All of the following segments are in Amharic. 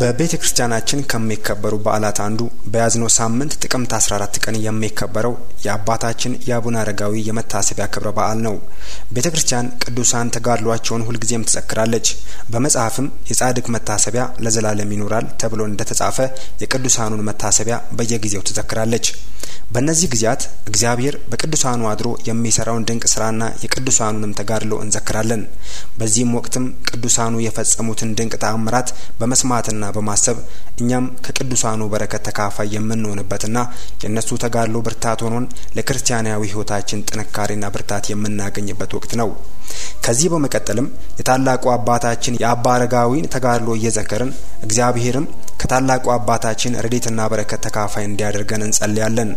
በቤተ ክርስቲያናችን ከሚከበሩ በዓላት አንዱ በያዝነው ሳምንት ጥቅምት 14 ቀን የሚከበረው የአባታችን የአቡነ አረጋዊ የመታሰቢያ ክብረ በዓል ነው። ቤተ ክርስቲያን ቅዱሳን ተጋድሏቸውን ሁልጊዜም ትዘክራለች። በመጽሐፍም የጻድቅ መታሰቢያ ለዘላለም ይኖራል ተብሎ እንደተጻፈ የቅዱሳኑን መታሰቢያ በየጊዜው ትዘክራለች። በእነዚህ ጊዜያት እግዚአብሔር በቅዱሳኑ አድሮ የሚሰራውን ድንቅ ስራና የቅዱሳኑንም ተጋድሎ እንዘክራለን። በዚህም ወቅትም ቅዱሳኑ የፈጸሙትን ድንቅ ተአምራት በመስማትና በማሰብ እኛም ከቅዱሳኑ በረከት ተካፋይ የምንሆንበትና የእነሱ ተጋድሎ ብርታት ሆኖን ለክርስቲያናዊ ሕይወታችን ጥንካሬና ብርታት የምናገኝበት ወቅት ነው። ከዚህ በመቀጠልም የታላቁ አባታችን የአባ አረጋዊን ተጋድሎ እየዘከርን እግዚአብሔርም ከታላቁ አባታችን ረድኤትና በረከት ተካፋይ እንዲያደርገን እንጸልያለን።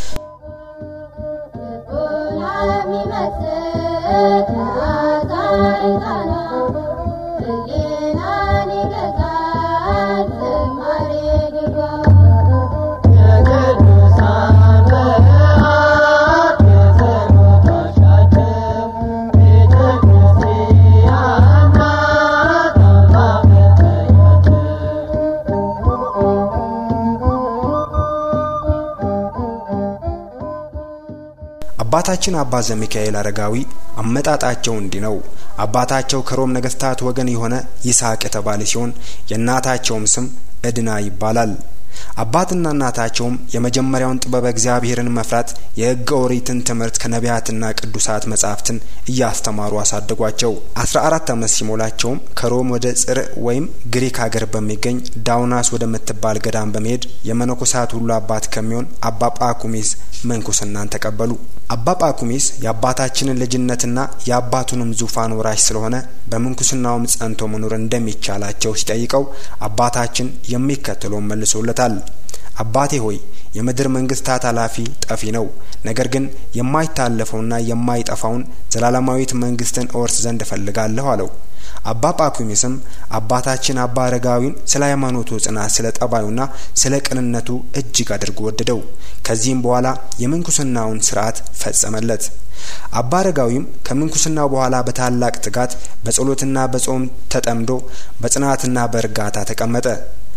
አባታችን አባ ዘሚካኤል አረጋዊ አመጣጣቸው እንዲህ ነው። አባታቸው ከሮም ነገስታት ወገን የሆነ ይስሐቅ የተባለ ሲሆን የእናታቸውም ስም እድና ይባላል። አባትና እናታቸውም የመጀመሪያውን ጥበበ እግዚአብሔርን መፍራት የሕገ ኦሪትን ትምህርት ከነቢያትና ቅዱሳት መጻሕፍትን እያስተማሩ አሳደጓቸው። አስራ አራት ዓመት ሲሞላቸውም ከሮም ወደ ጽር ወይም ግሪክ ሀገር በሚገኝ ዳውናስ ወደምትባል ገዳም በመሄድ የመነኮሳት ሁሉ አባት ከሚሆን አባ ጳኩሚስ ምንኩስናን ተቀበሉ። አባ ጳኩሚስ የአባታችንን ልጅነትና የአባቱንም ዙፋን ወራሽ ስለሆነ በምንኩስናውም ጸንቶ መኖር እንደሚቻላቸው ሲጠይቀው አባታችን የሚከተለውን መልሶለታል። አባቴ ሆይ የምድር መንግስታት ኃላፊ ጠፊ ነው። ነገር ግን የማይታለፈውና የማይጠፋውን ዘላለማዊት መንግስትን እወርስ ዘንድ እፈልጋለሁ አለው። አባ ጳኩሚስም አባታችን አባ አረጋዊን ስለ ሃይማኖቱ ጽናት፣ ስለ ጠባዩና ስለ ቅንነቱ እጅግ አድርጎ ወደደው። ከዚህም በኋላ የምንኩስናውን ስርዓት ፈጸመለት። አባ አረጋዊም ከምንኩስናው በኋላ በታላቅ ትጋት በጸሎትና በጾም ተጠምዶ በጽናትና በእርጋታ ተቀመጠ።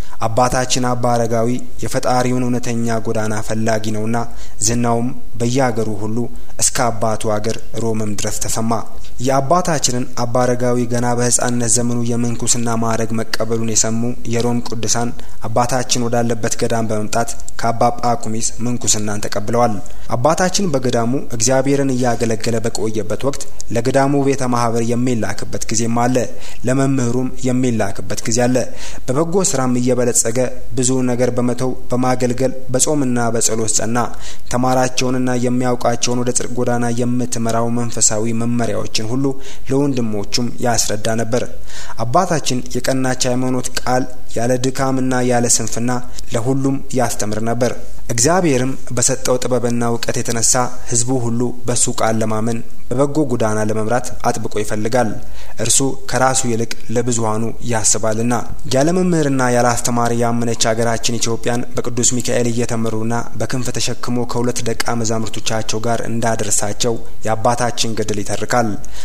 አባታችን አባ አረጋዊ የፈጣሪውን እውነተኛ ጎዳና ፈላጊ ነውና ዝናውም በየአገሩ ሁሉ እስከ አባቱ አገር ሮምም ድረስ ተሰማ። የአባታችንን አባ አረጋዊ ገና በሕፃንነት ዘመኑ የምንኩስና ማዕረግ መቀበሉን የሰሙ የሮም ቅዱሳን አባታችን ወዳለበት ገዳም በመምጣት ከአባ ጳኩሚስ ምንኩስናን ተቀብለዋል። አባታችን በገዳሙ እግዚአብሔርን እያገለገለ በቆየበት ወቅት ለገዳሙ ቤተ ማህበር የሚላክበት ጊዜም አለ። ለመምህሩም የሚላክበት ጊዜ አለ። በበጎ ስራም እየበለጸገ ብዙ ነገር በመተው በማገልገል በጾምና በጸሎት ጸና። ተማራቸውንና የሚያውቃቸውን ወደ ጽድቅ ጎዳና የምትመራው መንፈሳዊ መመሪያዎችን ሁሉ ለወንድሞቹም ያስረዳ ነበር። አባታችን የቀናች ሃይማኖት ቃል ያለ ድካምና ያለ ስንፍና ለሁሉም ያስተምር ነበር። እግዚአብሔርም በሰጠው ጥበብና እውቀት የተነሳ ሕዝቡ ሁሉ በሱ ቃል ለማመን በበጎ ጎዳና ለመምራት አጥብቆ ይፈልጋል። እርሱ ከራሱ ይልቅ ለብዙሃኑ ያስባልና። ያለ መምህርና ያለ አስተማሪ ያመነች ሀገራችን ኢትዮጵያን በቅዱስ ሚካኤል እየተመሩና በክንፍ ተሸክሞ ከሁለት ደቀ መዛሙርቶቻቸው ጋር እንዳደረሳቸው የአባታችን ገድል ይተርካል።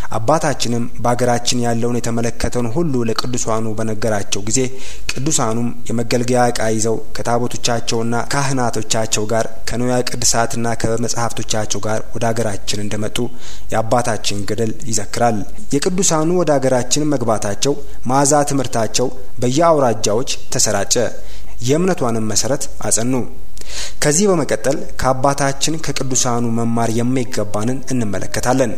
አባታችንም በሀገራችን ያለውን የተመለከተውን ሁሉ ለቅዱሳኑ በነገራቸው ጊዜ ቅዱሳኑም የመገልገያ ዕቃ ይዘው ከታቦቶቻቸውና ካህናቶቻቸው ጋር ከንዋየ ቅድሳትና ከመጽሐፍቶቻቸው ጋር ወደ ሀገራችን እንደመጡ የአባታችን ገድል ይዘክራል። የቅዱሳኑ ወደ ሀገራችን መግባታቸው መዓዛ ትምህርታቸው በየአውራጃዎች ተሰራጨ። የእምነቷንም መሰረት አጸኑ። ከዚህ በመቀጠል ከአባታችን ከቅዱሳኑ መማር የሚገባንን እንመለከታለን።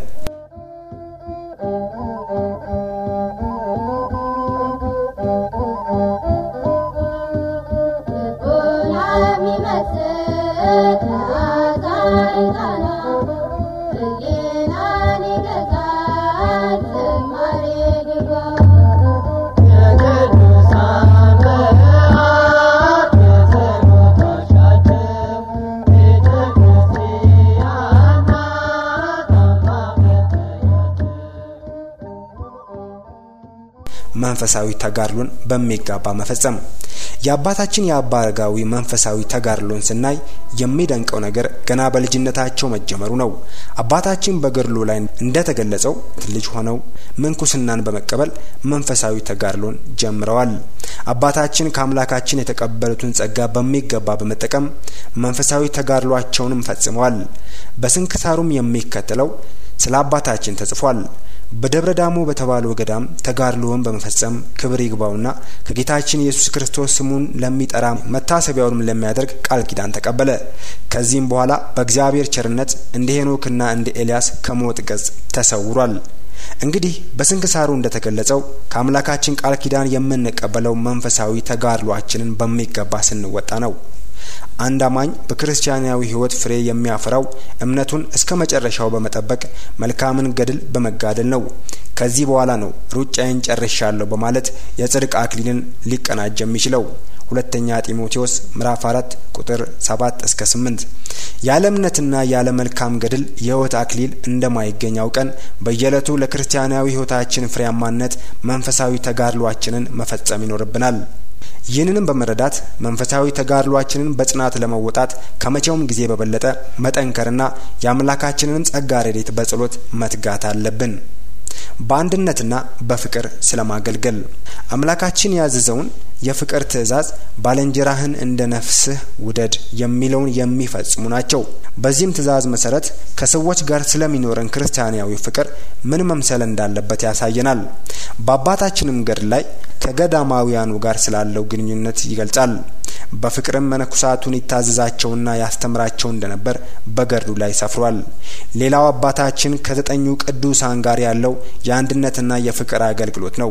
መንፈሳዊ ተጋድሎን በሚጋባ መፈጸም። የአባታችን የአባ አረጋዊ መንፈሳዊ ተጋድሎን ስናይ የሚደንቀው ነገር ገና በልጅነታቸው መጀመሩ ነው። አባታችን በገድሉ ላይ እንደተገለጸው ልጅ ሆነው ምንኩስናን በመቀበል መንፈሳዊ ተጋድሎን ጀምረዋል። አባታችን ከአምላካችን የተቀበሉትን ጸጋ በሚገባ በመጠቀም መንፈሳዊ ተጋድሏቸውንም ፈጽመዋል። በስንክሳሩም የሚከተለው ስለ አባታችን ተጽፏል። በደብረ ዳሞ በተባለው ገዳም ተጋድሎውን በመፈጸም ክብር ይግባውና ከጌታችን ኢየሱስ ክርስቶስ ስሙን ለሚጠራ መታሰቢያውንም ለሚያደርግ ቃል ኪዳን ተቀበለ። ከዚህም በኋላ በእግዚአብሔር ቸርነት እንደ ሄኖክና እንደ ኤልያስ ከሞት ገጽ ተሰውሯል። እንግዲህ በስንክሳሩ እንደተገለጸው ከአምላካችን ቃል ኪዳን የምንቀበለው መንፈሳዊ ተጋድሏችንን በሚገባ ስንወጣ ነው። አንድ አማኝ በክርስቲያናዊ ሕይወት ፍሬ የሚያፈራው እምነቱን እስከ መጨረሻው በመጠበቅ መልካምን ገድል በመጋደል ነው። ከዚህ በኋላ ነው ሩጫዬን ጨርሻለሁ በማለት የጽድቅ አክሊልን ሊቀናጅ የሚችለው። ሁለተኛ ጢሞቴዎስ ምዕራፍ አራት ቁጥር ሰባት እስከ ስምንት ያለ እምነትና ያለ መልካም ገድል የሕይወት አክሊል እንደማይገኝ አውቀን በየዕለቱ ለክርስቲያናዊ ሕይወታችን ፍሬያማነት መንፈሳዊ ተጋድሏችንን መፈጸም ይኖርብናል። ይህንንም በመረዳት መንፈሳዊ ተጋድሏችንን በጽናት ለመወጣት ከመቼውም ጊዜ በበለጠ መጠንከርና የአምላካችንንም ጸጋ ረድኤት በጸሎት መትጋት አለብን። በአንድነትና በፍቅር ስለማገልገል አምላካችን ያዘዘውን የፍቅር ትእዛዝ ባልንጀራህን እንደ ነፍስህ ውደድ የሚለውን የሚፈጽሙ ናቸው። በዚህም ትእዛዝ መሰረት ከሰዎች ጋር ስለሚኖረን ክርስቲያናዊ ፍቅር ምን መምሰል እንዳለበት ያሳየናል። በአባታችንም ገድል ላይ ከገዳማውያኑ ጋር ስላለው ግንኙነት ይገልጻል። በፍቅርም መነኩሳቱን ይታዘዛቸውና ያስተምራቸው እንደነበር በገድሉ ላይ ሰፍሯል። ሌላው አባታችን ከዘጠኙ ቅዱሳን ጋር ያለው የአንድነትና የፍቅር አገልግሎት ነው።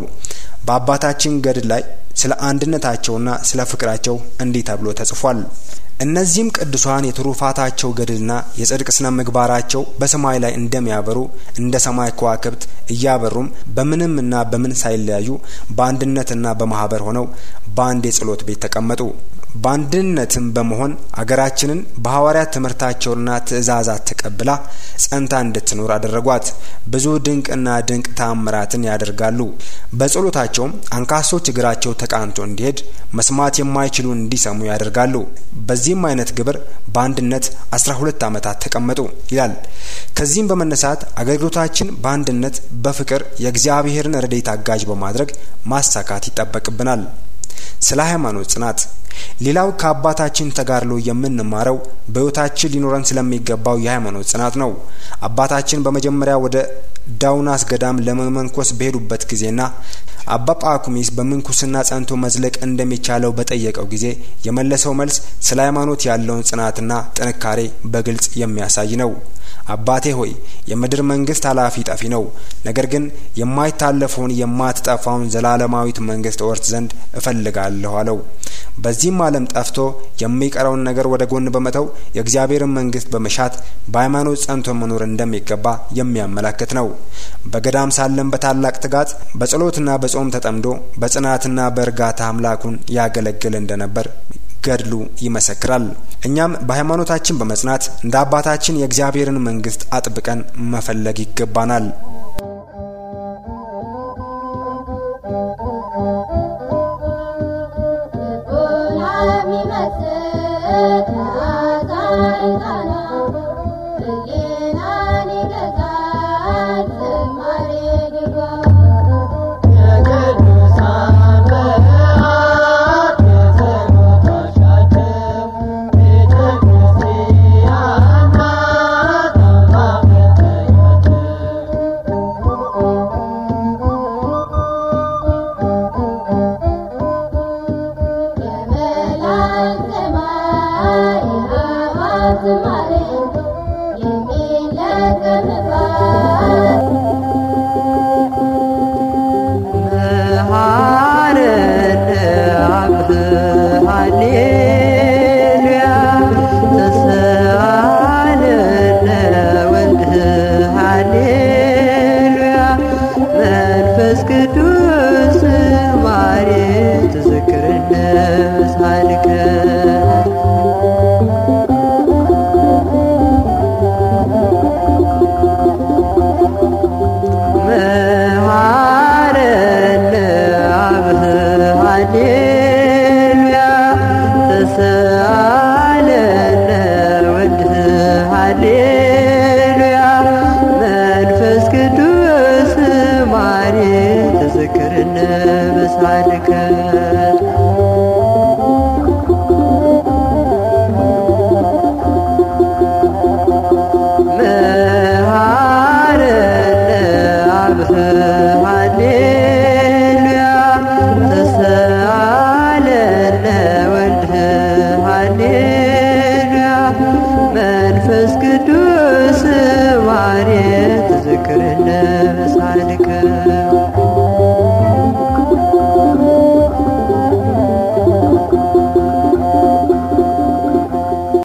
በአባታችን ገድል ላይ ስለ አንድነታቸውና ስለ ፍቅራቸው እንዲህ ተብሎ ተጽፏል። እነዚህም ቅዱሳን የትሩፋታቸው ገድልና የጽድቅ ስነ ምግባራቸው በሰማይ ላይ እንደሚያበሩ እንደ ሰማይ ከዋክብት እያበሩም በምንምና በምን ሳይለያዩ በአንድነትና በማህበር ሆነው በአንድ የጸሎት ቤት ተቀመጡ። በአንድነትም በመሆን አገራችንን በሐዋርያት ትምህርታቸውና ትእዛዛት ተቀብላ ጸንታ እንድትኖር አደረጓት። ብዙ ድንቅና ድንቅ ተአምራትን ያደርጋሉ። በጸሎታቸውም አንካሶች እግራቸው ተቃንቶ እንዲሄድ፣ መስማት የማይችሉ እንዲሰሙ ያደርጋሉ። በዚህም አይነት ግብር በአንድነት አስራ ሁለት ዓመታት ተቀመጡ ይላል። ከዚህም በመነሳት አገልግሎታችን በአንድነት በፍቅር የእግዚአብሔርን ረድኤት አጋዥ በማድረግ ማሳካት ይጠበቅብናል። ስለ ሃይማኖት ጽናት ሌላው ከአባታችን ተጋድሎ የምንማረው በሕይወታችን ሊኖረን ስለሚገባው የሃይማኖት ጽናት ነው። አባታችን በመጀመሪያ ወደ ዳውናስ ገዳም ለመመንኮስ በሄዱበት ጊዜና አባ ጳኩሚስ በምንኩስና ጸንቶ መዝለቅ እንደሚቻለው በጠየቀው ጊዜ የመለሰው መልስ ስለ ሃይማኖት ያለውን ጽናትና ጥንካሬ በግልጽ የሚያሳይ ነው። አባቴ ሆይ የምድር መንግስት ኃላፊ ጠፊ ነው፣ ነገር ግን የማይታለፈውን የማትጠፋውን ዘላለማዊት መንግስት እወርስ ዘንድ እፈልጋለሁ አለው። በዚህም ዓለም ጠፍቶ የሚቀረውን ነገር ወደ ጎን በመተው የእግዚአብሔርን መንግስት በመሻት በሃይማኖት ጸንቶ መኖር እንደሚገባ የሚያመላክት ነው። በገዳም ሳለም በታላቅ ትጋት በጸሎትና በጾም ተጠምዶ በጽናትና በእርጋታ አምላኩን ያገለግል እንደነበር ገድሉ ይመሰክራል። እኛም በሃይማኖታችን በመጽናት እንደ አባታችን የእግዚአብሔርን መንግስት አጥብቀን መፈለግ ይገባናል። Thank you. ያሬት ዝክርለት